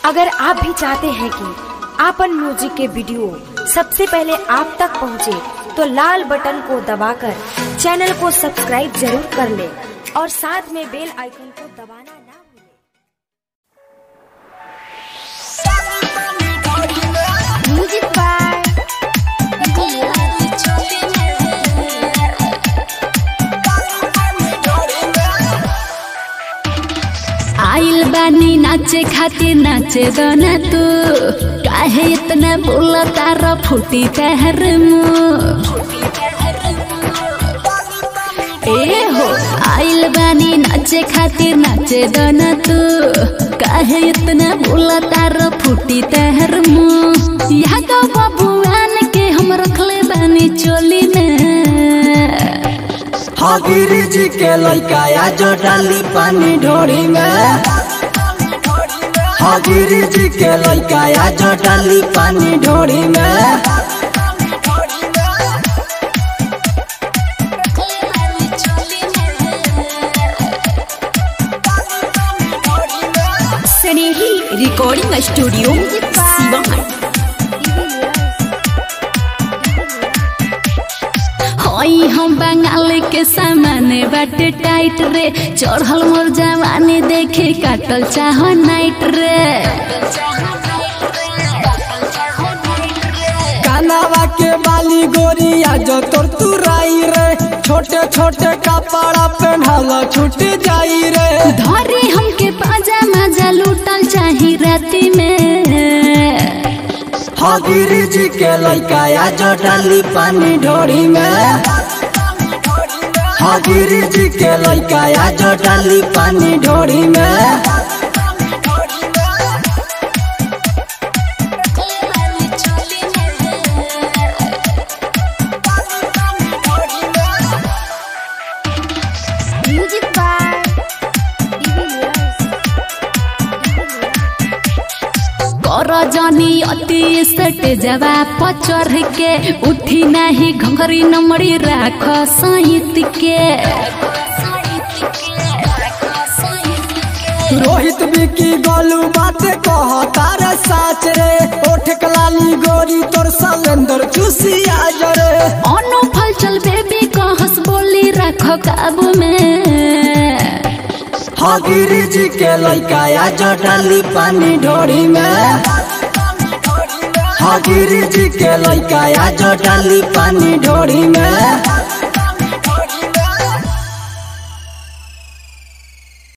अगर आप भी चाहते हैं कि आपन म्यूजिक के वीडियो सबसे पहले आप तक पहुंचे, तो लाल बटन को दबाकर चैनल को सब्सक्राइब जरूर कर ले और साथ में बेल आइकन को दबाना ना भूलें। म्यूजिक बाय आइल बानी नाचे खातिर नाचे दोना तू काहे इतना बोला तारा फूटी तहर मुंह ए हो आइल बानी नाचे खातिर नाचे दोना तू काहे इतना बोला तारा फूटी तहर मुंह यहाँ तो बबुआन के हम रखले बानी चोली में हाँ गिरी जी के लड़का या जो डाली पानी ढोरी में हाँ गिरी जी के लड़का या जो डाली पानी ढोरी में स्नेही रिकॉर्डिंग स्टूडियो सिवान हई हम बंगाल के सामाने बाटे टाइट रे चढ़ल मोर जवानी देखे काटल चाह नाइट रे कानावा के बाली गोरिया जो तोर तुराई रे छोटे छोटे कपड़ा पहनल छूट जाई रे धरे हमके पाजा मजा लूटल चाही राती में हाँ गिरी जी के लड़का या जो डाली पानी ढोरी में हाँ गिरी जी के लड़का या जो डाली पानी ढोरी में म्यूजिक बाय कर जनी अति सट जवा पचर के उठी नाही घंघरी नमड़ी राख सहित के रोहित बिकी गोलू बात कह तारे साच रे ओठ कलाली गोरी तोर सलेंदर चूसिया जरे अनु फल चल बेबी कहस बोली राख काबू में हाँ गिरी जी के लड़का या जो डाली पानी ढोरी में हाँ गिरी जी के लड़का या जो डाली पानी ढोरी में